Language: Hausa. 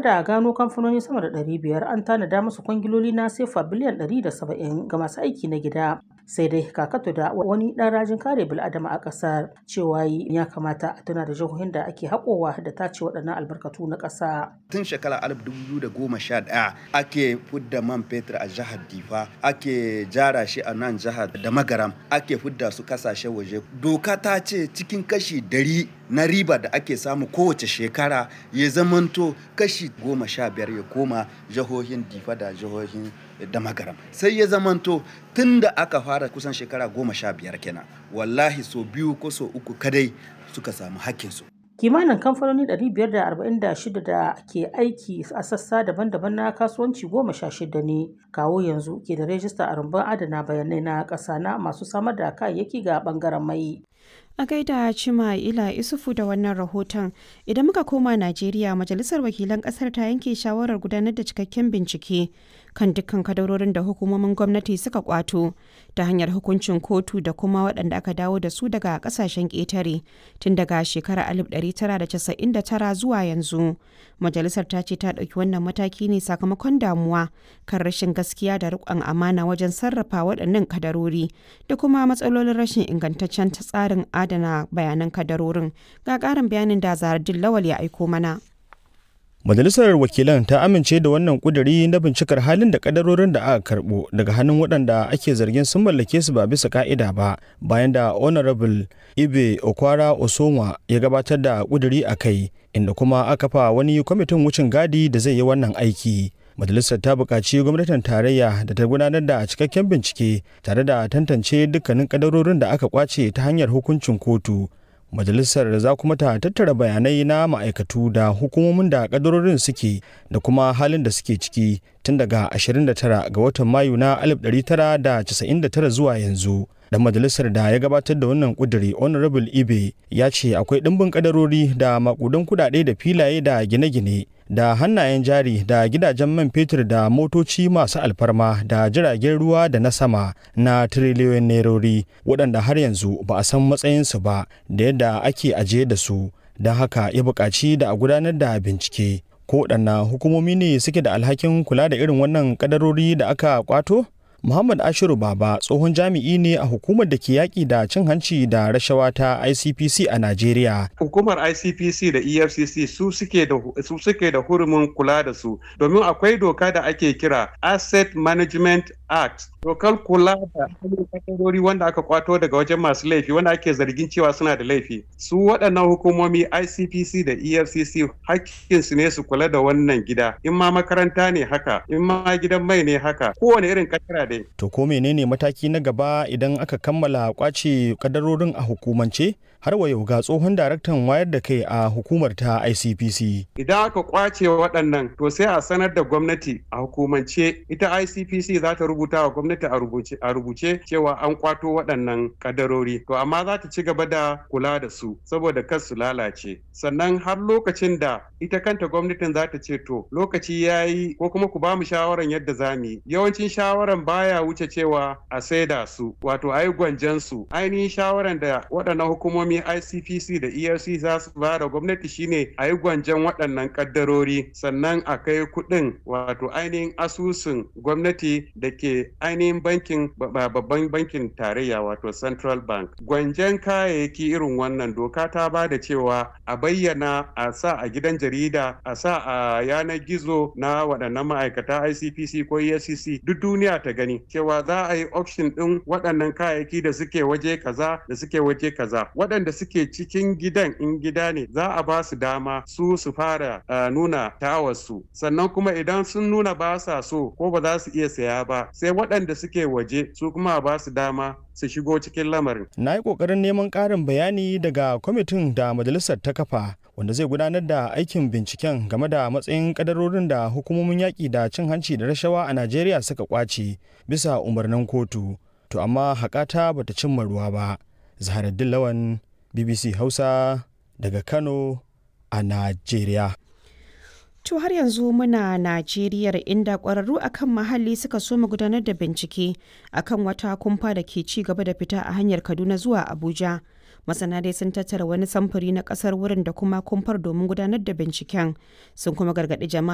da gano kamfanoni sama da 500 an tanada musu kwangiloli na sefa biliyan 170 ga masu aiki na gida. Sai dai kakato da wani ɗan rajin kare bil'adama a ƙasar cewa ya kamata a tuna da jihohin da ake haƙowa da tace waɗannan albarkatu na ƙasa. Tun shekara 2011 ake fudda man fetur a jihar Difa, ake jara shi a nan jihar da Magaram, ake fudda su kasashe waje. Doka ta ce cikin kashi dari na riba da ake samu kowace shekara ya zamanto kashi goma sha biyar ya koma jihohin Difa da jihohin da Magaram. Sai ya zamanto tun da aka fara kusan shekara goma sha biyar kenan. Wallahi so biyu ko so uku kadai suka samu hakkinsu. kimanin kamfanoni 546 da ke aiki a sassa daban-daban na kasuwanci goma sha shida ne kawo yanzu ke da rajista a rumbun adana bayanai na ƙasa na masu samar da kayayyaki ga bangaren mai A gaida Cima Ila Isufu da wannan rahoton, idan muka koma Najeriya, Majalisar Wakilan Ƙasar ta yanke shawarar gudanar da cikakken bincike kan dukkan kadarorin da hukumomin gwamnati suka kwato ta hanyar hukuncin kotu da kuma waɗanda aka dawo da su daga ƙasashen ƙetare tun daga shekarar 1999 zuwa yanzu. Majalisar ta ce ta ɗauki wannan mataki ne sakamakon damuwa kan rashin gaskiya da riƙon amana wajen sarrafa waɗannan kadarori da kuma matsalolin rashin ingantaccen tsarin adana bayanan kadarorin. Ga ƙarin bayanin da Zaradin Lawal ya aiko mana. Majalisar Wakilan ta amince da wannan kuduri na bincikar halin da kadarorin da aka karbo daga hannun waɗanda ake zargin sun mallake su ba bisa ka'ida ba bayan da Honorable Ibe Okwara Osonwa ya gabatar da kuduri a kai inda kuma aka fa wani kwamitin wucin gadi da zai yi wannan aiki. Majalisar ta buƙaci gwamnatin tarayya da ta gudanar da cikakken bincike tare da tantance dukkanin kadarorin da aka kwace ta hanyar hukuncin kotu. majalisar za kuma ta tattara bayanai na ma'aikatu da hukumomin da kadarorin suke da kuma halin da suke ciki tun daga 29 ga watan mayu na 1999 zuwa yanzu dan majalisar da ya gabatar da wannan kuduri honorable ibe ya ce akwai ɗimbin kadarori da makudan kudade da filaye da gine-gine da hannayen jari da gidajen man fetur da motoci masu alfarma da jiragen ruwa da na sama na tiriliyoyin nerori waɗanda har yanzu ba a san matsayinsu ba da yadda ake ajiye da su don haka ya buƙaci da a gudanar da bincike ko waɗanna hukumomi ne suke da alhakin kula da irin wannan kadarori da aka kwato Muhammad Ashiru Baba tsohon jami'i ne a hukumar da ke yaƙi da cin hanci da rashawa ta ICPC a Najeriya. Hukumar ICPC da EFCC su suke da su suke da hurumin kula da su domin akwai doka da ake kira Asset Management Act. Dokar kula da kadarori wanda aka kwato daga wajen masu laifi wanda ake zargin cewa suna da laifi. Su waɗannan hukumomi ICPC da EFCC hakkinsu ne su kula da wannan gida. In ma makaranta ne haka, in ma gidan mai ne haka, kowane irin kadara dai. To ko menene mataki na gaba idan aka kammala kwace kadarorin a hukumance? Har wa yau ga tsohon daraktan wayar da kai a hukumar ta ICPC. Idan aka kwace waɗannan to sai a sanar da gwamnati a hukumance ita ICPC za ta rubuta wa gwamnati a rubuce cewa an kwato waɗannan kadarori. To amma za ta ci gaba da kula da su saboda kar su lalace. Sannan har lokacin da ita kanta gwamnatin za ta ce to lokaci ya yi ko kuma ku ba mu shawaran yadda za mu yi. Yawancin shawaran baya wuce cewa a saida su wato a yi gwanjan su. Ainihin shawaran da waɗannan hukumomi ICPC da ERC za su ba da gwamnati shine a yi gwanjan waɗannan kaddarori sannan a kai kuɗin wato ainihin asusun gwamnati da ke ainihin bankin babban bankin tarayya wato Central Bank. Gwanjan kayayyaki irin wannan doka ta ba da cewa a bayyana a sa a gidan jarida a sa a yanar gizo na waɗannan ma'aikata ICPC ko EFCC duk duniya ta gani cewa za a yi auction ɗin waɗannan kayayyaki da suke waje kaza da suke waje kaza waɗanda suke cikin gidan in gida ne za a ba su dama su su fara uh, nuna tawarsu sannan kuma idan sun nuna ba sa so ko ba za su iya saya ba sai waɗanda suke waje su kuma ba su dama su shigo cikin lamarin. Na yi ƙoƙarin neman ƙarin bayani daga kwamitin da majalisar ta kafa wanda zai gudanar da aikin binciken game da matsayin kadarorin da hukumomin yaƙi da cin hanci da rashawa a Najeriya suka kwace bisa umarnin kotu. To amma haƙata bata cimma ruwa ba. Zaharaddin Lawan BBC Hausa daga Kano a Najeriya. To har yanzu muna Najeriya inda ƙwararru akan muhalli suka so mu gudanar da bincike akan wata kumfa da ke ci gaba da fita a hanyar Kaduna zuwa Abuja. Masana dai sun tattara wani samfuri na ƙasar wurin da kuma kumfar domin gudanar da binciken sun kuma gargaɗi jama'a